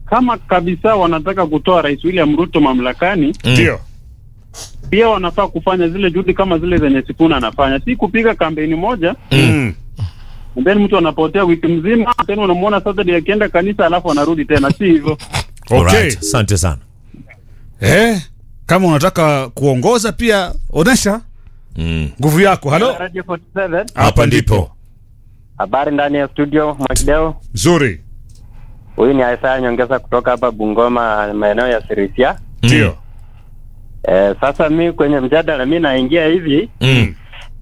kama kabisa wanataka kutoa Rais William Ruto mamlakani, Ndio. pia wanafaa kufanya zile juhudi kama zile zenye Sifuna anafanya, si kupiga kampeni moja Mm. and then mtu anapotea wiki mzima, tena unamwona Saturday akienda kanisa alafu anarudi tena, si hivyo? Okay. Alright, asante sana. Eh, kama unataka kuongoza pia onesha Mm. nguvu yako. Halo, Radio 47 Hapa ndipo. habari ndani ya studio Mwakideo. nzuri. Huyu ni Isaya Nyongeza kutoka hapa Bungoma, maeneo ya Sirisia. Ndio. Eh, sasa mi kwenye mjadala mi naingia hivi Mm.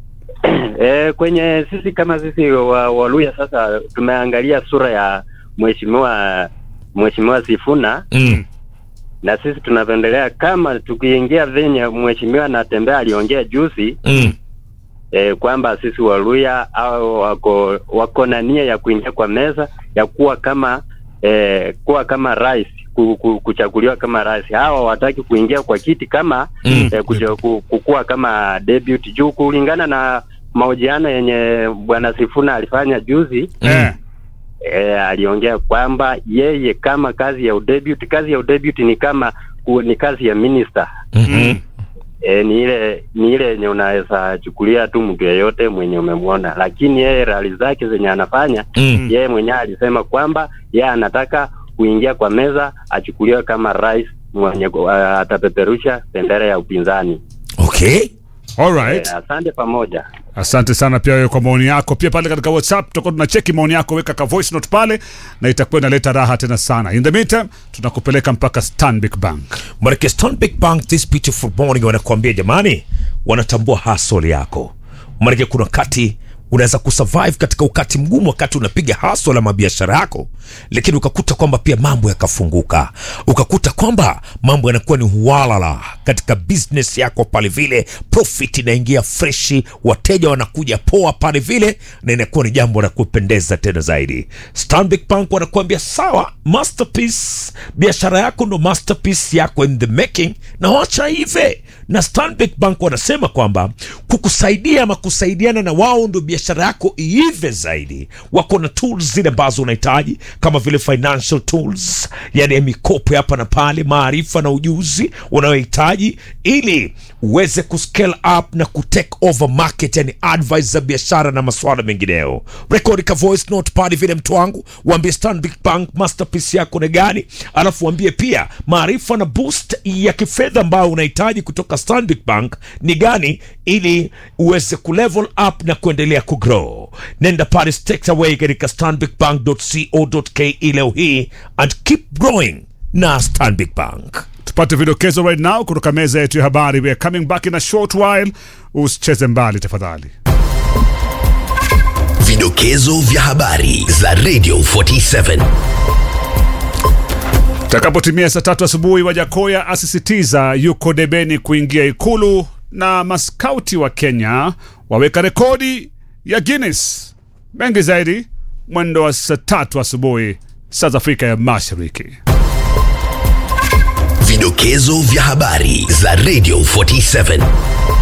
eh, kwenye sisi kama sisi wa Waluya sasa tumeangalia sura ya mheshimiwa mheshimiwa Sifuna Mm. na sisi tunavyoendelea kama tukiingia venye mheshimiwa anatembea aliongea juzi Mm. eh, kwamba sisi Waluya au wako wako na nia ya kuingia kwa meza ya kuwa kama eh, kuwa kama rais ku, ku, kuchaguliwa kama rais. Hawa wataki kuingia kwa kiti kama Mm. eh, kuja, ku, kukuwa kama debut juu kulingana na mahojiano yenye bwana Sifuna alifanya juzi Eh. eh, aliongea kwamba yeye kama kazi ya udebut, kazi ya udebut ni kama ku, ni kazi ya minister Mhm. E, ni ile ni ile yenye unaweza chukulia tu mtu yeyote mwenye umemwona, lakini yeye rali zake zenye anafanya Mm. yeye mwenyewe alisema kwamba yeye anataka kuingia kwa meza achukuliwe kama rais mwenye uh, atapeperusha bendera ya upinzani. Okay. All E, right. asante pamoja. Asante sana pia wewe kwa maoni yako. Pia pale katika WhatsApp tutakuwa tunacheki maoni yako, weka ka voice note pale na itakuwa inaleta raha tena sana. In the meantime, tunakupeleka mpaka Stanbic Bank. Manake Stanbic Bank this beautiful morning wanakuambia jamani, wanatambua hustle yako. Manake kuna wakati unaweza kusurvive katika wakati mgumu, wakati unapiga hustle la mabiashara yako, lakini ukakuta kwamba pia mambo yakafunguka, ukakuta kwamba mambo yanakuwa ni huwalala katika business yako pale vile, profit inaingia freshi, wateja wanakuja poa pale vile, na inakuwa ni jambo la kupendeza tena zaidi. Stanbic Bank wanakuambia sawa, masterpiece, biashara yako ndo masterpiece yako in the making, na wacha hive na Stanbic Bank wanasema kwamba kukusaidia ama kusaidiana na wao ndo biashara yako iive zaidi. Wako na tools zile ambazo unahitaji kama vile financial tools, yani ya mikopo hapa na pale, maarifa na ujuzi unayohitaji ili uweze kuscale up na kutake over market, yani advice za biashara na masuala mengineyo. Rekodi ka voice note pale vile, mtu wangu, waambie Stanbic Bank masterpiece yako ni gani, alafu waambie pia maarifa na boost ya kifedha ambayo unahitaji kutoka Stanbic Bank ni gani, ili uweze kulevel up na kuendelea kugrow. Nenda pale straight away katika stanbicbank.co.ke leo hii and keep growing na Stanbic Bank. Tupate vidokezo right now kutoka meza yetu ya habari. We are coming back in a short while. Usicheze mbali tafadhali. Vidokezo vya habari za Radio 47. Takapotimia saa tatu asubuhi, Wajakoya asisitiza yuko debeni kuingia Ikulu, na maskauti wa Kenya waweka rekodi ya Guinness. Mengi zaidi mwendo wa saa tatu asubuhi saa za Afrika ya Mashariki. Vidokezo vya habari za Radio 47.